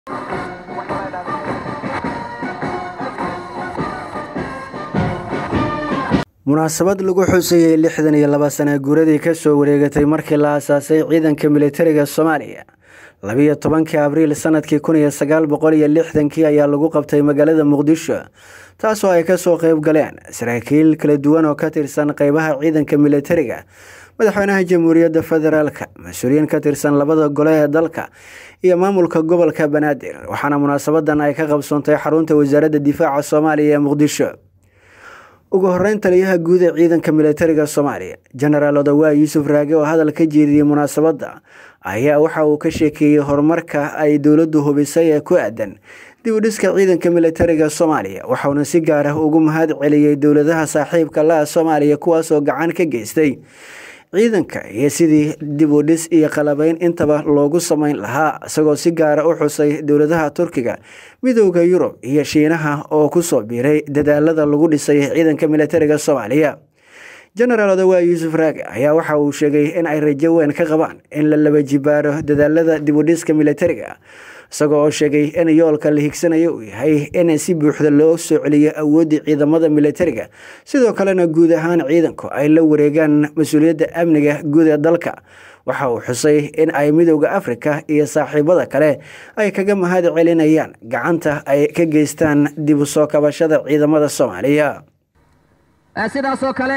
munaasabad lagu xusayey lixdan iyo laba sana guuradii kasoo wareegatay markii la aasaasay ciidanka militariga soomaaliya labiyo tobankii abriil sanadkii kun iyo sagaal boqol iyo lixdankii ayaa lagu qabtay magaalada muqdisho taasoo ay kasoo qeyb galeen saraakiil kala duwan oo ka tirsan qeybaha ciidanka militariga madaxweynaha jamhuuriyadda federaalka mas-uuliyiin ka tirsan labada gole ee dalka iyo maamulka gobolka banaadir waxaana munaasabadan ay ka qabsoontay xarunta wasaaradda difaaca soomaaliya ee muqdisho ugu horeyn taliyaha guud ee ciidanka militariga soomaaliya jenaraal odawaa yuusuf raage oo hadal ka jeediyey munaasabadda ayaa waxa uu ka sheekeeyey horumarka ay dowladdu hubisay ee ku aadan dib u dhiska ciidanka militariga soomaaliya waxauna si gaar ah ugu mahad celiyey dowladaha saaxiibka la-a soomaaliya kuwaasoo gacan ka geystay ciidanka iyo sidii dib u dhis iyo qalabeyn intaba loogu sameyn lahaa isagoo si gaara u xusay dowladaha turkiga midooda yurub iyo shiinaha oo kusoo biiray dadaalada lagu dhisay ciidanka militariga soomaaliya jenaraal odawaa yuusuf raage ayaa waxa uu sheegay in ay rajo weyn ka qabaan in la laba jibaaro dadaalada dib u dhiska militariga isagoo oo sheegay in yoolka la higsanayo uu yahay in si buuxda loo soo celiyo awooddii ciidamada militariga sidoo kalena guud ahaan ciidanku ay la wareegaan mas-uuliyadda amniga guud ee dalka waxa uu xusay in ay midooda afrika iyo saaxiibada kale ay kaga mahad celinayaan gacanta ay ka geystaan dib u soo kabashada ciidamada soomaaliya sidaasoo kale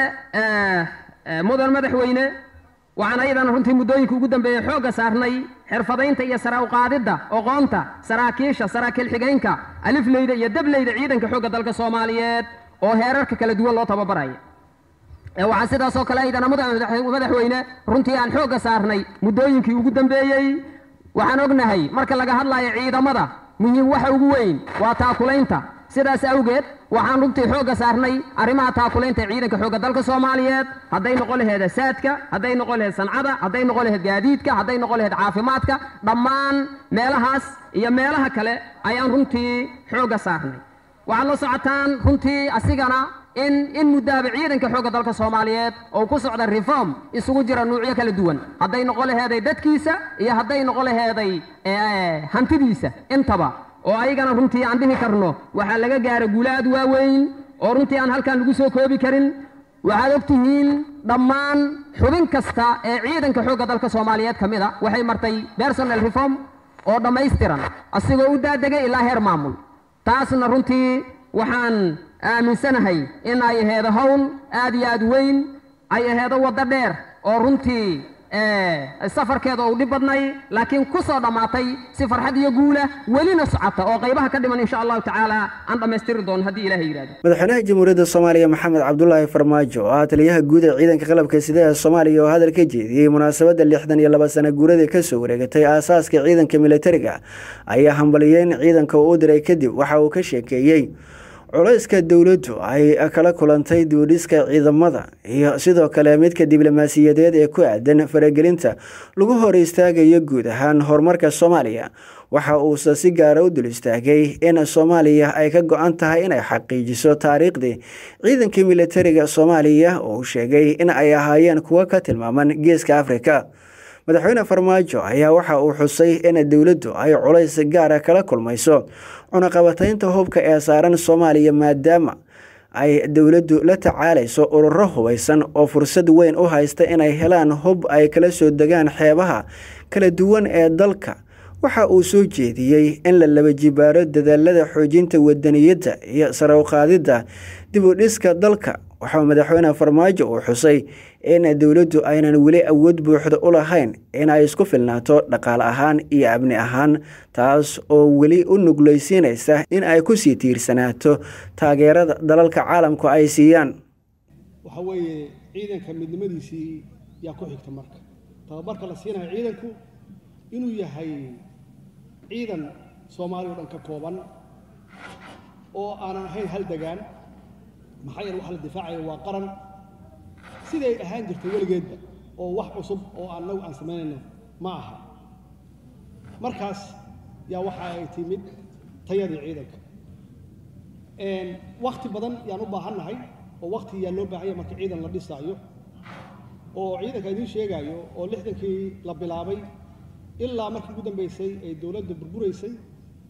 mudan madaxweyne waxaan ayadan runtii muddooyinka ugu dambeeyey xoogga saarnay xirfadaynta iyo sara uqaadidda oqoonta saraakiisha saraakiil xigaynka alifleyda iyo dableyda ciidanka xoogga dalka soomaaliyeed oo heerarka kala duwan loo tababaraya waxaa sidaasoo kale aydana madaxweyne runtii aan xoogga saarnay muddooyinkii ugu dambeeyey waxaan ognahay marka laga hadlayo ciidamada muhiim waxa ugu weyn waa taakulaynta sidaas awgeed waxaan runtii xoogga saarnay arrimaha taakulaynta ee ciidanka xoogga dalka soomaaliyeed hadday noqon laheed saadka hadday noqon laheed sancada hadday noqon laheed gaadiidka hadday noqon laheed caafimaadka dhammaan meelahaas iyo meelaha kale ayaan runtii xoogga saarnay waxaad la socotaan runtii asigana in in muddaaba ciidanka xoogga dalka soomaaliyeed oo ku socda reform isugu jira nuucyo kala duwan hadday noqon laheeday dadkiisa iyo hadday noqon laheeday hantidiisa intaba oo ayagana runtii aan dhihi karno waxaa laga gaara guulo aad waaweyn oo runtii aan halkan lagu soo koobi karin waxaad og tihiin dhammaan xubin kasta ee ciidanka xoogga dalka soomaaliyeed ka mid a waxay martay personal reform oo dhammaystiran asigoo u daadegay ilaa heer maamul taasna runtii waxaan aaminsanahay in ay aheedo howl aad iyo aad weyn ay aheedo waddo dheer oo runtii safarkeeda uu dhib badnay laakiin ku soo dhammaatay si farxad iyo guula welina socota oo qaybaha ka dhiman insha allahu tacaala aan dhammaystiri doono haddii ilahay yidhahdo madaxweynaha jamhuuriyadda soomaaliya maxamed cabdulaahi farmaajo oo ah taliyaha guud ee ciidanka qalabka sida ee soomaaliya oo hadal ka jeediyey munaasabadda lixdan iyo laba sana guuradii kasoo wareegatay aasaaska ciidanka militariga ayaa hambaliyeyn ciidanka uu u diray kadib waxa uu ka sheekeeyey culayska dowladdu ay kala kulantay duudhiska ciidamada iyo sidoo kale midka diblomaasiyadeed ee ku aadan faragelinta lagu hor istaagayo guud ahaan horumarka soomaaliya waxa uuse si gaara u dul istaagay in soomaaliya ay ka go-an tahay inay xaqiijiso taariikhdii ciidankii militariga soomaaliya oo uu sheegay in ay ahaayeen kuwo ka tilmaaman geeska afrika madaxweyne farmaajo ayaa waxa uu xusay in dowladdu ay culays gaara kala kulmayso cunaqabataynta hubka ee saaran soomaaliya maadaama ay dowladdu la tacaalayso ururo hubaysan oo fursad weyn u haysta inay helaan hub ay kala soo degaan xeebaha kala duwan ee dalka waxa uu soo jeediyey in la laba jibaaro dadaalada xoojinta wadaniyadda iyo sare uqaadidda dib u dhiska dalka waxaa madaxweyne farmaajo uu xusay in dowladdu aynan weli awood buuxda u lahayn in ay isku filnaato dhaqaale ahaan iyo amni ahaan taas oo weli u nuglaysiinaysa in ay kusii tiirsanaato taageerada dalalka caalamku ay siiyaan waxa weeye ciidanka midnimadiisii yaa ku xigta marka tababarka la siinayo ciidanku inuu yahay ciidan soomaaliya o dhan ka kooban oo aanan ahayn hal degaan maxaa yeele waxa la difaacaya waa qaran siday ahaan jirtay weligeedba oo wax cusub oo annagu aan samaynayno ma aha markaas yaa waxa ay timid tayadii ciidanka wakhti badan yaan u baahannahay oo wakhti yaa loo baahanya marka ciidan la dhisaayo oo ciidanka idiin sheegaayo oo lixdankii la bilaabay ilaa markii ugu dambaysay ay dowladda burburaysay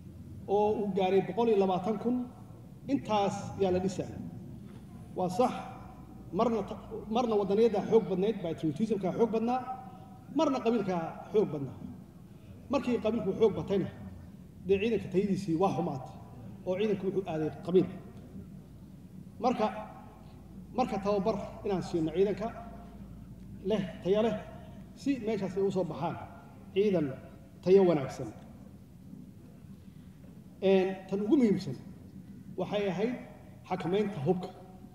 oo uu gaaray boqol iyo labaatan kun intaas yaa la dhisaya waa sax marna marna waddaniyadda xoog badnayd patriotismka xoog badnaa marna qabiilka xoog badnaa markii qabiilku xoog batayna dee ciidanka tayadiisii waa xumaatay oo ciidanku wuxuu aaday qabiil marka marka tababar inaan siino ciidanka leh tayo leh si meeshaas ay u soo baxaan ciidan tayo wanaagsan tan ugu muhiimsan waxay ahayd xakamaynta hubka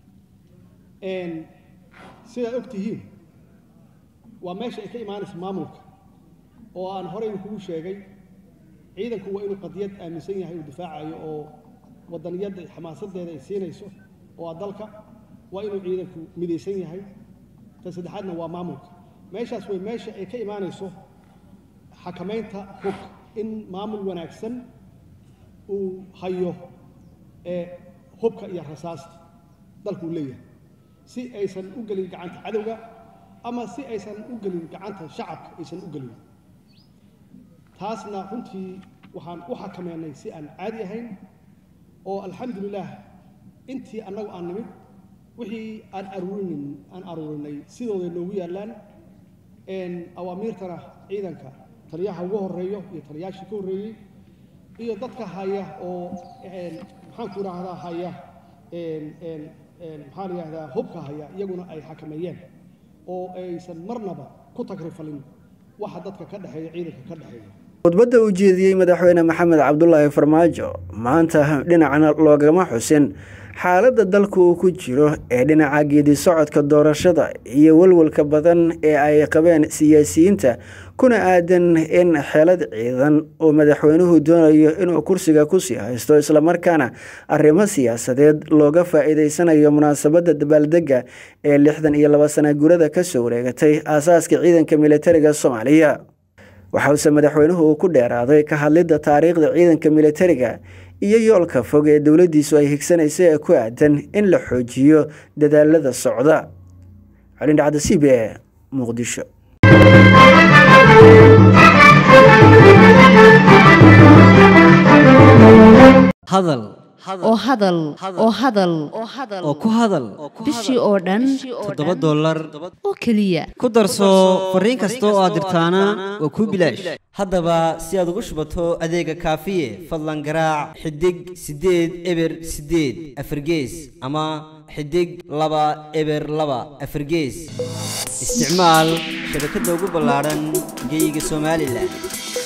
sidaad og tihiin waa meesha ay ka imaanaysa maamulka oo aan horey kugu sheegay ciidanku waa inuu qadiyad aaminsan yahay uu difaacayo oo waddaniyadda xamaasadeeda ay siinayso oo a dalka waa inuu ciidanku midaysan yahay tan saddexaadna waa maamulka meeshaas way meesha ay ka imaanayso xakamaynta hubka in maamul wanaagsan uu hayo ee hubka iyo rasaasta dalkuu leeyahay si aysan u gelin gacanta cadowga ama si aysan u gelin gacanta shacabka aysan u gelin taasna runtii waxaan u xakameynay si aan caadi ahayn oo alxamdulilaah intii annagu aan nimid wixii aan aruurinin aan aruurinay sidooday noogu yaallaan awaamiirtana ciidanka taliyaha ugu horeeyo iyo taliyaashii ka horreeyey iyo dadka haya oo maxaan ku idhaahdaa haya maxaa la yidhahdaa hubka haya iyaguna ay xakameeyeen oo aysan marnaba ku tagrifalin waxa dadka ka dhexeeya ciidanka ka dhexeeya khudbadda uu jeediyey madaxweyne maxamed cabdulaahi farmaajo maanta dhinacna loogama xusin xaaladda dalka uu ku jiro ee dhinaca geedi socodka doorashada iyo walwalka badan ee ay qabeen siyaasiyiinta kuna aadan in xeelad ciidan uu madaxweynuhu doonayo inuu kursiga kusii haysto islamarkaana arrimo siyaasadeed looga faa-iideysanayo munaasabadda dabaaldega ee lixdan iyo laba sana gurada kasoo wareegatay aasaaska ciidanka militariga soomaaliya waxause madaxweynuhu uu ku dheeraaday ka hadlidda taariikhda ciidanka militariga iyo yoolka fog ee dowladdiisu ay higsanaysa ee ku aadan in la xoojiyo dadaalada socda calindhacda c b e muqdisho hadal oo hadal oo hadal oo ku hadal bishii oo dhan toddoba dollar oo keliya ku darso fariin kasta oo aad dirtaana waa kuu bilaash haddaba si aad ugu shubato adeega kaafiye fadlan garaac xidig siddeed eber siddeed afargees ama xidig laba eber laba afargees isticmaal shabakadda ugu ballaadhan geyga somalilan